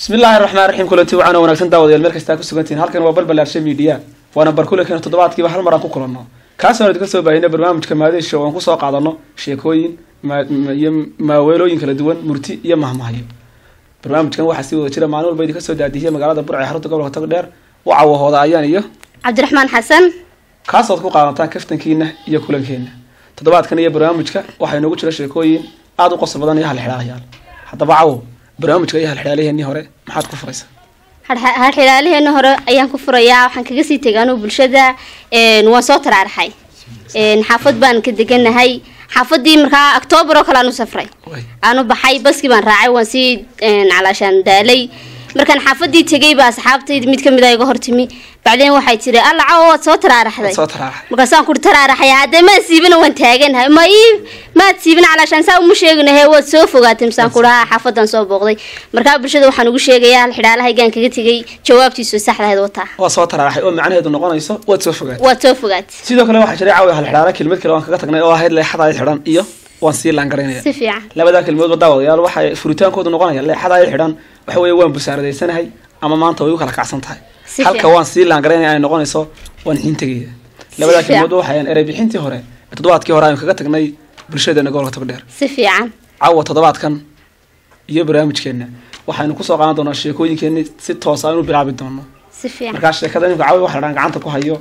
bismi illaahi raxmaan raxiim kulanti wacan wanaagsan daawadayaal meel kastaa ku sugantihin halkan waa balbalaarsha miidiya waana barkulankeena toddobaadkiiba hal mar aan ku kulanno kaasoo idinka soo baahina barnaamijka maadesha oo aan kusoo qaadano sheekooyin iyo maaweelooyin kala duwan murti iyo mahmahyo barnaamijkan waxaa sii wada jira maalin walba idinka soo daadihiyay magaalada burca ee xarunta gobolka tagdheer u cawahooda ayaan iyo cabdiraxmaan xasan kaasood ku qaadataan kaftankiina iyo kulankeena toddobaadkan iyo barnaamijka waxaa inoogu jira sheekooyin aada u qosol badan iyo halxidhaalayaal haddaba cawo barnaamijka iyo halxidhaaliheenii hore maxaad ku furaysaa halxidhaalaheena hore ayaan ku furayaa waxaan kaga sii tegay anugu bulshada waan soo taraaraxay xaafad baan ka deganahay xaafadii markaa octoobar oo kale aan u safray aan u baxay baskii baan raacay waan sii calaashaan daalay markaan xaafadii tegay baa asxaabtayda mid kamid a iga hortimi bacdeen waxay tiri alla cawo waad soo taraaraxday markaasaan kuri taraaraxay haddee maad siibana waan taaganahay ma ii maad siibana calaashaan saa uma sheeginahe waad soo fogaatay misaan kudhaha xaafadan soo booqday markaa bulshada waxaan ugu sheegayaa hal xidhaalahaygaan kaga tegay jawaabtiisu saxdahayd wataa waa soo taraaraxay oo macnaheedu noqonayso waad soo fogaatay waad soo fogaatay sidoo kale waxaa jiray caawi halxidhaala kelmad kale waan kaga tagnay oo ahayd leexadayd xidhan iyo waan sii laangaraynaya si fiican labadaa kelmadoodba daawadayaal waxay furitaankoodu noqonaya leexadayd xidhan waxa weeye waan busaaradaysanahay ama maanta way u kala kacsan tahay halka waan sii laangaraynaya ay noqonayso waan xiin tegaya labadaa kelmadood waxayan erey bixintii hore ee toddobaadkii hore aynu kaga tagnay bulshadeena gobolka togdheer si fiican caawa toddobaadkan iyo barnaamijkeena waxaynu kusoo qaadan doonaa sheekooyinkeeni si toosa aynu bilaabi doono si fiican markaa sheekada imika caawi waxa la dhaan gacanta ku hayo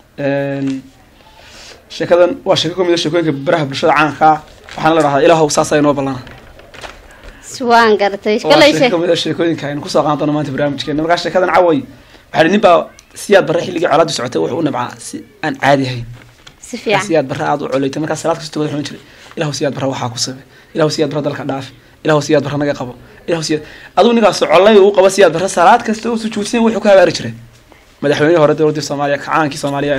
sheekadan waa sheeko kamid a sheekooyinka baraha bulshada caankaa waxaana la dhahdaa ilaahow saasa inoo ballana waan garatay waa sheeko kamid a sheekooyinka aynu kusoo qaadan doono maanta barnaamijkeena markaa sheekadan caway waxaa nin baa siyaad barre xilligii colaadu socotay wuxuu u nabcaa si aan caadi ahayn si fiican siyaad barre aada u colaytay markaa salaad kasta tukada wuxuu jiray ilaahu siyaad barre waxaa ku sabay ilaahu siyaad barre dalka dhaaf ilaahu siyaad barre naga qabo ilaahu siyaad aduu ninkaas collay uu qabo siyaad barre salaad kasta uu sujuudsan wuxuu ka habaari jiray madaxweynihii hore dowladii soomaaliya kacaankii soomaaliya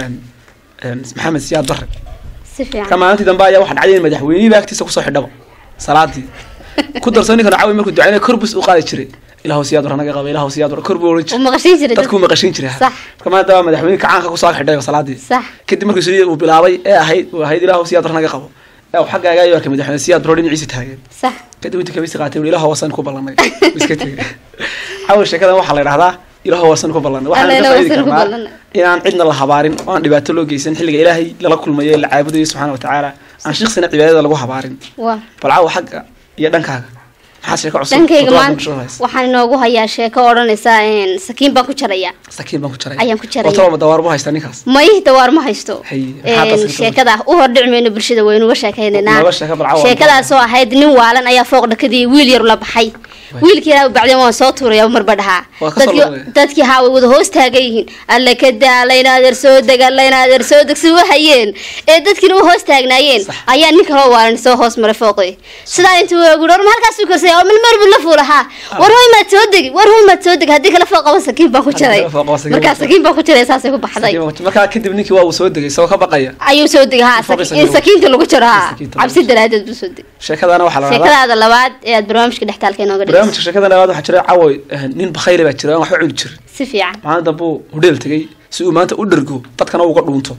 maxamed siyaad barre si fiican ka maalintii dambe ayaa waxaa dhacday in madaxweynihii baa agtiisa kusoo xidhaba salaadii ku darso ninkan caawi markuu ducaynaya korbus u qaadi jiray ilaahu siyaad barre naga qabo ilaahu siyaad barre kor buu oran u jiray maqashin jiray dadkuu maqashin jiray sax marka maanta waa madaxweyne kacaanka kusoo xidhay salaadii sax kadib markii sidii uu bilaabay ee ahayd uu ahayd ilaahu siyaad barre naga qabo ee uu xaggaaga ayuu arkay madaxweyne siyaad barre dhinaciisa taagan sax kadib intii kabisi qaatay wuu ilaahu wasan ku ballanay Wuu iska tegay caawa sheekadan waxaa la yidhahdaa ilaahu wasan ku ballanay waxaan Alla ka ilaahu faa'iidi wasan ku karnaa ballanay. inaan cidna la habaarin oo aan dhibaato loo geysan xilliga ilaahay lala kulmayo ee la caabudayo subxaana wa tacaala aan shiksina cibaadada lagu habaarin waa bal caawa xagga iyo dhankaaga maxaa sheeko cusub dhankayga oo maanta bulshada haysa? waxaan inoogu hayaa sheeko odhanaysa sakiin baan ku jaraya sakiin baan ku jaray Ayaan ku jaraya. oo taba dawaar bu haysta ninkaas may dawaar ma haysto Hay, maxaa Een, taas ka sheekada u hordhici mayno bulshada waynuga sheekaynaynaa Nooga sheeko bal caawa. sheekadaasoo ahayd nin waalan ayaa fooq dhakadii wiil yar la baxay wiilkii ilaa bacdeen waan soo tuuraya marba dhahaa Waa ka soo Dadkii- looday. dadkii haa way wada hoos taagan yihiin alle ka daa layna adeer soo deg layna adeer soo deg si hayeen ee dadkiina u hoos taagnaayeen Sax. ayaa nin kaloo waalan soo hoos maray fooqii sidaa intuu waagu dhor ma halkaas u karsay oo milmar bil la fuulahaa war hoy maad soo degi war hoy maad soo degi haddii kale fooq qaba sakiin baan ku Haddii jaray kale fooq qabo sakiin markaa baan ku sakiin baan ku jaray saasay ku baxday Sakiin baan ku- markaa kadib ninkii waa uu soo degay isagoo ka baqaya ayuu soo degay haa Fooqii saki- in sakiin sakiinta lagu jaro haa sakiinta lagu cabsi jaro. daraadeed buu soo degay sheekadana waxaa la dhahdaa sheekadaada labaad ee aad barnaamijka dhextaalka inooga dhigayso barnaamijka sheekada labaad waxaa jira cawoy nin bakhayle baa jira aan waxba cuni jirin si fiican maalin dambe uu hudheel tegay si uu maanta u dhergo dadkana uga dhuunto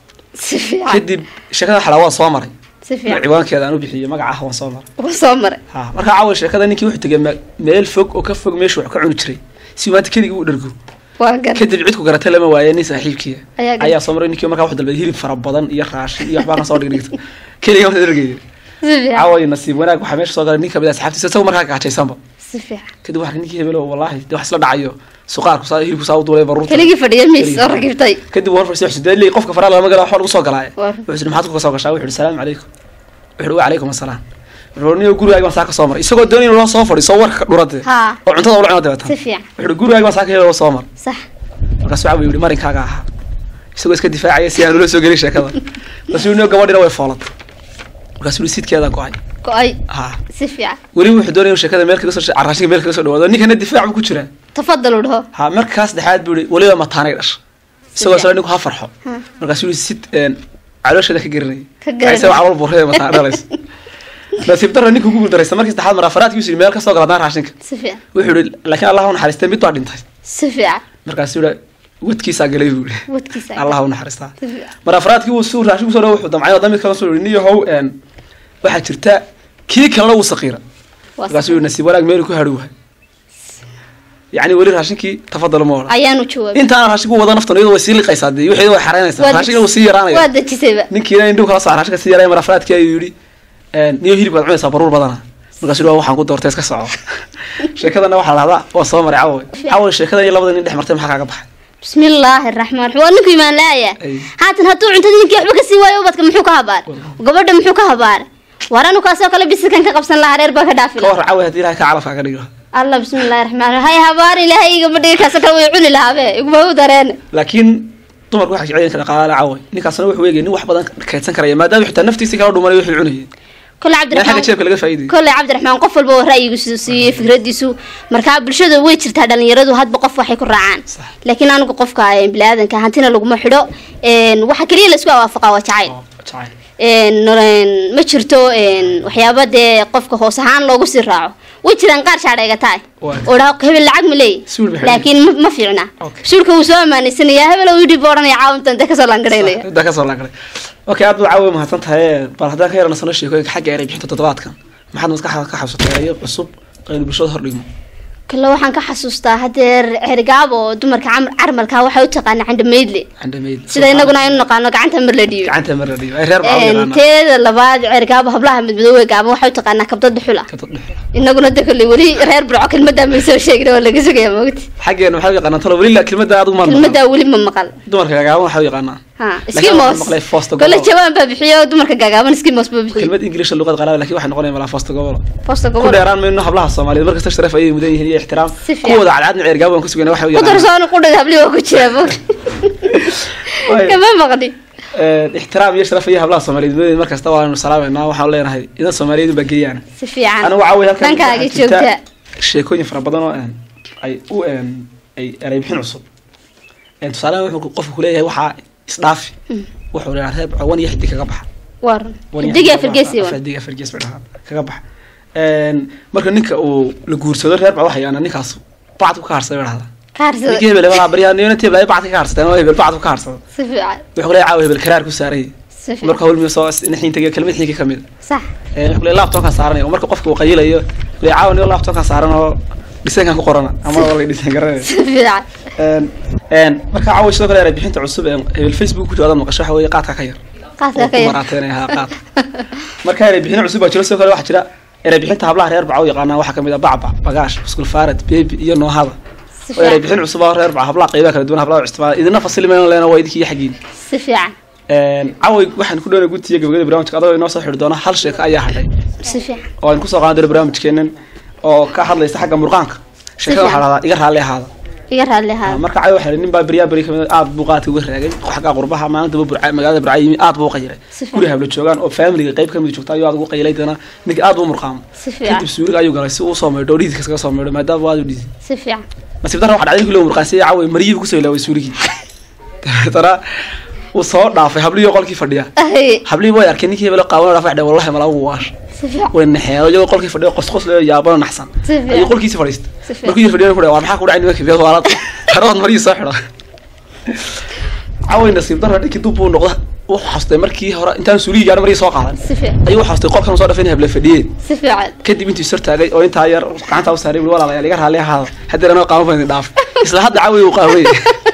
si fiican kadib sheekada xalaa waan soo maray si fiican ciwaankeeda aan u bixiyo magaca ah waan soo maray wuu soo maray ha markaa cawoy sheekada ninkii wuxuu tegay me- meel fog oo ka fog meeshu wax ka cuni jiray si uu maanta keligii u dhergo waa gar kadib cid ku garatay lama waaye nin saaxiibkiia Ayaa garatay. ayaa soo maray ninkii markaa wuxuu dalbaday hilib fara badan iyo raashin iyo waxbaa kan soo dhigdhigta keliga ma dhergaya si fiican caway nasiib wanaag waxaa meesha soo galay nin kamid ah asxaabtiisa isagoo markaa gaajaysanba si fiican kadib waxaa ninkii hebelo wallaahi dee wax isla dhacayo suqaarku saa hilibku saa u duulay baruurta keligii fadhiya miis Keligii oo ragibtay kadib war farsi xusudeen leey qofka faraa lama gala waxba lagu soo galaaye War. wuxuu yidhi maxaad ku soo gashaa wuxuu yidhi salaamu calaykum wuxuu yidhi wa calaykum assalaam wuxuu yidhi niyo gurigaaga baan saa ka soo maray isagoo doonay inuu loo soo fadhiiso warka ka dhurade Haa. oo cuntada ula cuno dabeetan si fiican wuxuu yidhi gurigaaga baan saa ka heloo soo mar sax markaasuu cawi yidhi marinkaaga ahaa isagoo iska difaacaya si aan ula soo gelin sheekada markaasuu yidhi niyo gabadhina way foolatay markaasuu yidhi sidkeeda go-ay go-ay haa si fiican weli wuxuu doonaya inuu sheekada meel kaga soo carraashinka meel kaga soo dhawaado ninkana difaac buu ku jiraa tafadal u dhaho ha markaas dhexaad buu yihi weliba mataanay dhasha isagoo isla ninku ha farxo Ha. markaasuu yihi sid een, caloosheeda ka garanayay Ka garanayay. isaga calool buurreeda mataan dhalaysa nasiib darra ninkuu ku guuldaraysta markii saddexaad mar afaraadkiisu yidhi meel ka soo galadnaan raashinka si fiican wuxuu yihi laakiin allah u naxariistay mid baa dhintay si fiican markaasuu yihi wadkiisaa galay buu yihi wadkiisa allah u naxariistaa si fiican mar afraadkii wuu suu raashin kusoo dhawo wuxuu damcay oo damid kala soo yihi niyo how een, waxaa jirta kii kalena wuu saqiira waa markaasuu yihi nasiib wanaag meelu ku hadhi wahay yacni weli raashinkii tafadalo ma odhan ayaanu jawaabay intaana raashinku wada naftan iyadu way sii liqaysaa dee wixii way xaraynaysaa Waa raashikina wuu sii waa yaraanaya dejisayba ninkiina indhuu kala soo raashika sii yaraya marafraadkii ayuu yidhi niyo hilibkaad cunaysaa baruur badana markaasuu yidhi waa waxaan ku doortay iska soco sheekadana waxaa la dhahdaa waa soo maray cawoy cawoy sheekadan iyo labada nin dhex martay maxaa kaaga baxay bismillaahi raxmaan raxiim waa ninku imaan laaya Ay. haatan hadduu cuntada ninkii waxba kasii waayo ubadka muxuu ka habaar gabadha muxuu ka habaar war anu kaasoo kale bisikan ka qabsan lahaa reer baa ka dhaafi ka lahaa warra cawoy haddii ilahay ka calafka ka dhigo allah bismillaahi raxmaan raxiim hay habaar ilaahay igama dhigi kaasoo kale way cuni lahaabe iguma u dareen laakiin dumarku waxay jecel yihiin dhaqaale cawoy ninkaasna wuxuu eegay nin wax badan kaydsan karaya maadaama xitaa naftiisii kala dhumanay wuxuu cunayay kole meel xagga cabdiraxmaan jeebka laga faa'iidayay kolley cabdiraxmaan qof walba oo ra'yigiisu siiyey fikradiisu markaa bulshada way jirtaa dhalinyaradu hadba qof waxay ku raacaan Sax. laakiin anigu qofka eh, biniaadanka hantina laguma xidho een, waxa keliya laisku awaafaqa waa jacayl Oo, jacayl. een, een, ma jirto een, waxyaaba dee qofka hoos ahaan loogu sii raaco way jiraan qaar shaadheega tahay Waa. oo dhaha hebel lacag ma leeyi Suul bixin. laakiin ma- ma fiicna Okay. suulka wuu soo ammaanaysanaya hebel uu yidhi buu odhanaya caawintan dee kasoo laangaraynaya intaa kasoo laangalay okay aad buu caawi mahadsan tahay bal haddaan ka yarana sano sheekooyinka xagga eray bixinta toddobaadkan maxaad maskaxda ka xabsatay erayo cusub aynu bulshada hordhigno kale waxaan ka xasuustaa hadeer cergaab oo dumarka cam- carmalka waxay u taqaana candhamaydle candhamayd sida inaguna aynu naqaano gacanta mar la dhiibo gacanta mar la dhigo ay reer baa u Een, yaqaanaa teeda labaad cergaabo hablaha midmadoowe gaaban waxay u taqaanaa kabda dhuxula ka dad dhexe inaguna de kolley weli reer burco kelmadaa may soo sheegin waa laga sugaya mogti xaggeena waxay u yaqaanaa talo weli la kelmadda aad umaad kelmadaa weli ma maqal dumarka gagaaban waxay u yaqaanaa ha Laakiin skimos waxaan maqlay Foster kole Gobol. jawaan baa bixiyo dumarka gaagaaban skimos baa bixiyo kelmad ingiliisha luqad qalaad laakiin waxay noqonaya malaa foosta gobol posta ku gobol dheeraan mayno hablaha soomaaliyeed markasta sharaf ayay mudan yihiin iyo ixtiraam Si fiican. kuwooda cadcadna ceergaab waan ku sugana waxay u ku yaqaanaa darsoon qudhada habli waa ku jira mog Waay. kama maqni Een, ixtiraam iyo sharaf iyo hablaha soomaaliyeed mudan markasta waanu salaameynaa waxaan leenahay idan soomaaliyeed baa geeyaan si fiican anigu caawi halkan dhankaaga waxaa jirta joogta sheekooyin fara badan oo een, ay u een, ay eray bixin cusub Een, tusaale wuxuu qofku kuleeyahay waxaa isdhaafi wuxuu leeyahay reer cawan iyo xidig kaga baxa waa run Wan iyo xidiga xidig fargeesi kaga wan baxa, xidiga fargees bay dhahaan kaga baxa Een, marka ninka uu la guursado reer baa waxay aanaa ninkaas bacdku ka harsaday bay dhahdaa kaarsada ninkii hebel hebel baryaa niyona tib ay bacdka ka harsateen oo hebel bacdku ka harsado si fiican wuxuu kuleeyahay caawa hebel karaar ku saaray si fiican marka hawlmiyo soo naxiin tagiyo kelmad xiinka ka mid sax ee wuxuu leeyahay laptopkan saaranaya marka qofka uu qayilayo leeyahay caawa niyo laptopkan saaran oo dhiseenkan ku qorana ama waa la dhiseen garanaya si fiican een een marka caawa sidoo kale eray bixinta cusub ee hebel facebook ku jooda maqasho waxa weeye qaadka ka yar qaadka oo ka ku yar maraateynaya haa qaad marka eray bixin cusub baa jiro sidoo kale waxaa jira eray bixinta hablaha reer baca u yaqaanaa waxaa kamid ah bacbac bagaash iskul faarad beebi iyo noohada si oo eray fiican bixin cusub oo reer baca hablaha qaybaha kala duwan hablaha u isticmaala idina fasilimayno leena waa idinkii xagiin si fiican caway waxaan ku dhownay gudtiya gabagada barnaamijka adagoo inoo soo xidhi doona hal sheeko ayaa hadhay si fiican oo aan kusoo qaadan doono barnaamijkeenan oo ka hadlaysa xagga murqaanka sheekada waxaa lahdaa iga raalli ahaada iga raalli ahaa marka caway waxaa nin baa beryaa beri kamid aad buu qaadka uga raagay xagga qurbaha maalintaba burca magaalada burca yimi aad buu u qayiray Si fiican. guri habla joogaan oo familiga qayb kamid joogta ayuu aad ugu qayilay dana ninka aad buu murqaamo si fiican kadib suuriga ayuu galay si uu usoo maydho oo dhiidka iskaga soo maydho maadaama aad u dhiidi si fiican nasiib darra waxaa dhacday ninkii loo murqaansiiyey caway maryihiibu kusoo ilaaway suurigii dabeetana uu soo dhaafay hablihii qolkii fadhiya Ay, hablihii way arkeen ninkii hebelo qaawan dhaafay dheh wallahi malaa ugu waash si fiican way naxeen iyagoo qolkii fadhiyo qosqos leh yaabano naxsan Si fiican. ayuu qolkiisi fadhiistay Si fiican. markuu yir fadhiyo ku waa maxaa ku dhacay nimanka biyad waalad harood marii soo xidho caway nasiib darra dhinkii dub buu noqda wuxuu xastay markii hore intaan suulihii gaarin marii soo qaadan si fiican ayuu xastay qolkan soo dhafay in heble fadhiyeen si fiican kadib intuu sor taagay oo intaa yar gacanta u saaray wili walaalayaal iga raalli ahaada haddii anoo qaamo fadin dhaaf isla hadda caway uu qaaway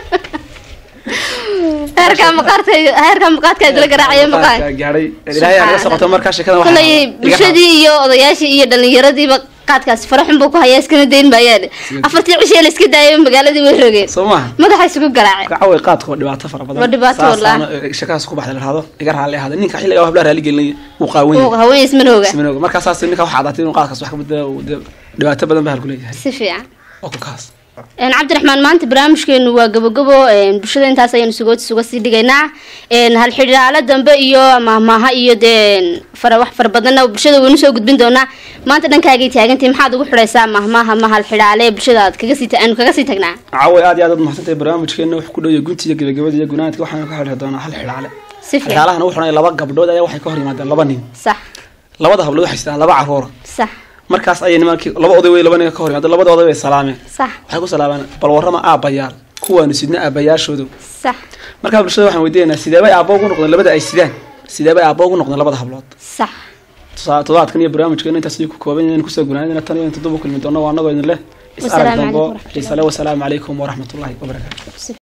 heerkaa maqaarta heerkaa maqaadka idila garaacaya maqaan gaadhay ilaahay anaga socoto markaa sheekada waxaa kolay iga bulshadii iyo odayaashii iyo dhallinyaradiiba qaadkaasi faraxun buu ku hayaa iskana dayn maayaan afartii cishee la iska daayo magaaladii way rogeen soo maaha madaxa isugu garaaceen caway qaadka waa dhibaato fara badan Waa dhibaato Saasaana, wallahi. eh, sheekadaas ku baxda la dhahdo iga raalli ahaada ninka xilligaa hablaha raalli gelinaya wuu qaawan uu yahay haween ismanooga ismanooga markaa saas ninka waxaa cadaatay inuu qaadkaas wax ka bedela uu dee dhibaato badan baa halku leeyahay si fiican oo ku kaas een cabdiraxmaan maanta barnaamijkeenu waa gabogabo een bulshada intaas ayaynu sugood suga sii dhigaynaa een hal xidhaalo dambe iyo mahmaaha iyo dee fara wax fara badanna bulshada waynu soo gudbin doonaa maanta dhankaagay taagantay maxaad ugu xidhaysaa mahmaaha ma hal xidhaale ee bulshada aad kaga sii ta- aanu kaga sii tagnaa caway aad iyo aad aad mahadsantahay barnaamijkeena wuxuu ku dhowya guntiga gebagabada iyo gunaanadka waxaanu ka xidhi doonaa hal xidhaale si fiican xidhaalahana wuxuu leeyahay laba gabdhood ayaa waxay ka hor yimaadeen laba nin sax labada hablood waxay sitaan laba caruura sax markaas ayay nimankii laba oday wey laba nin ka hor yimaadeen labada oday way salaameen sax waxay ku salaameen bal warrama aabbayaal kuwaanu sidna aabbayaashoodu sax markaa bulshada waxaan weydiinaynaa sideebay aabbo ugu noqdeen labada ay sidaan sideebay aabbo ugu noqdeen labada hablood sax tusaa- toddobaadkan iyo barnaamijkeena intaas ayuu ku kooban yahay in kusoo gunaanadina tan iyo inta dub u kulmi doono waa annagoo idin leh is arag Wasalaamu dambo calaykum waraxmatullahi xiisale wasalaamu calaykum waraxmatullahi wabarakaatu